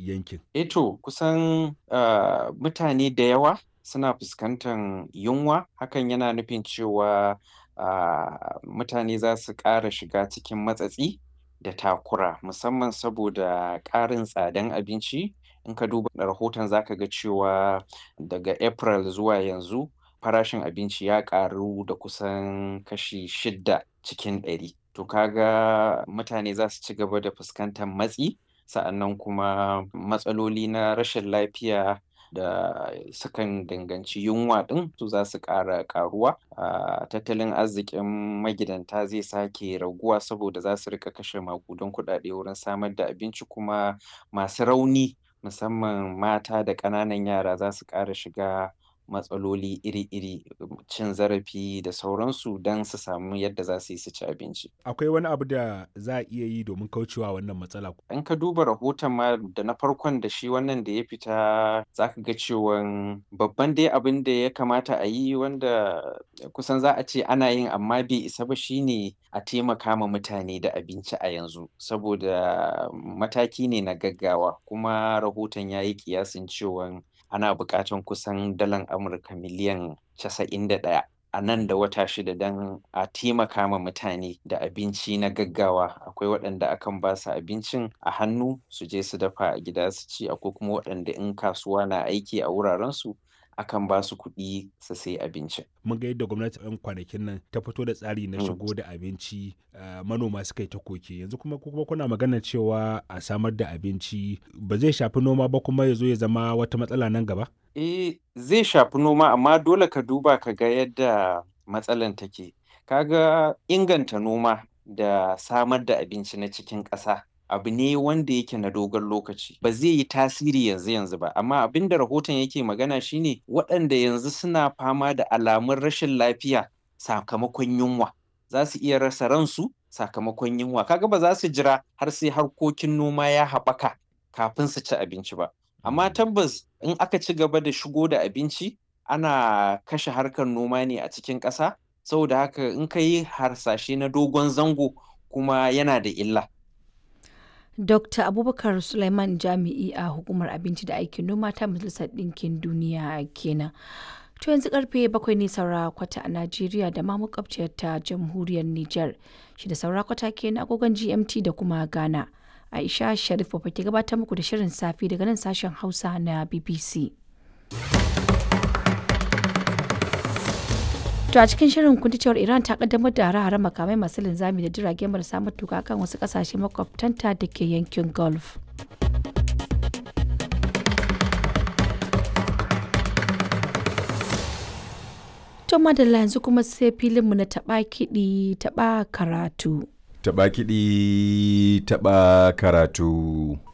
yankin? Eto kusan uh, mutane da yawa suna fuskantar yunwa hakan yana nufin cewa uh, mutane za su ƙara shiga cikin matsatsi da takura musamman saboda ƙarin tsadan abinci in ka duba rahoton za ka ga cewa daga April zuwa yanzu farashin abinci ya ƙaru da kusan kashi shidda cikin ɗari. To kaga mutane za su ci gaba da fuskantar matsi sa'annan kuma matsaloli na rashin lafiya da sukan danganci yunwa ɗin su za su ƙara ƙaruwa a tattalin arzikin magidanta zai sake raguwa saboda za su riƙa kashe maƙudan kuɗaɗe wurin samar da abinci kuma masu rauni musamman mata da ƙananan yara za su ƙara shiga matsaloli iri-iri cin zarafi da sauransu don su samu yadda za su yi su ci abinci. Akwai wani abu da za a iya yi domin kaucewa wannan matsala? In ka duba rahoton ma da na farkon da shi wannan da ya fita za ka ga cewan babban dai abin da ya kamata a yi wanda kusan za a ce ana yin amma bai isa ba shine a taimaka ma mutane da abinci a yanzu saboda mataki ne na gaggawa kuma rahoton ya yi ƙiyasin cewan ana buƙatan kusan dalar Amurka miliyan casa'in da ɗaya a nan da wata shida don a taimaka ma mutane da abinci na gaggawa akwai waɗanda akan ba su abincin a hannu su je su dafa a gida su ci akwai kuma waɗanda in kasuwa na aiki a wurarensu akan ba su kuɗi su sai abincin. Mun ga yadda gwamnati ɗan kwanakin nan ta fito da tsari na shigo da abinci manoma suka yi ta koke yanzu kuma kuma kuna magana cewa a samar da abinci ba zai shafi noma ba kuma ya zo ya zama wata matsala nan gaba? Eh zai shafi noma amma dole ka duba ka ga yadda matsalan take. Kaga inganta noma da samar da abinci na cikin ƙasa abu ne wanda yake na dogon lokaci ba zai yi tasiri yanzu yanzu ba amma abin da rahoton yake magana shine waɗanda yanzu suna fama da alamun rashin lafiya sakamakon yunwa za su iya rasa ransu sakamakon yunwa kaga ba za su jira har sai harkokin noma ya haɓaka kafin su ci abinci ba amma tabbas in aka ci gaba da shigo da abinci ana kashe harkar noma ne a cikin ƙasa saboda haka in ka yi harsashe na dogon zango kuma yana da illa Dr. Abubakar Suleiman Jami'i a Hukumar Abinci da Aikin Noma ta Majalisar Ɗinkin Duniya kenan. To yanzu karfe bakwai ne saura kwata a Najeriya da ma makwabciyar ta Jamhuriyar Nijar. Shi da saura kwata kenan agogon GMT da kuma Ghana. Aisha Sharif ba ke gabatar muku da shirin safi daga nan sashen Hausa na BBC. To a cikin shirin kun cewar Iran ta kaddamar da hare-hare makamai masu linzami da jirage marasa matuka kan wasu kasashe makwabtanta da ke yankin Gulf. To madalla yanzu kuma sai filinmu na taɓa kiɗi taɓa karatu. Taɓa kiɗi taɓa karatu.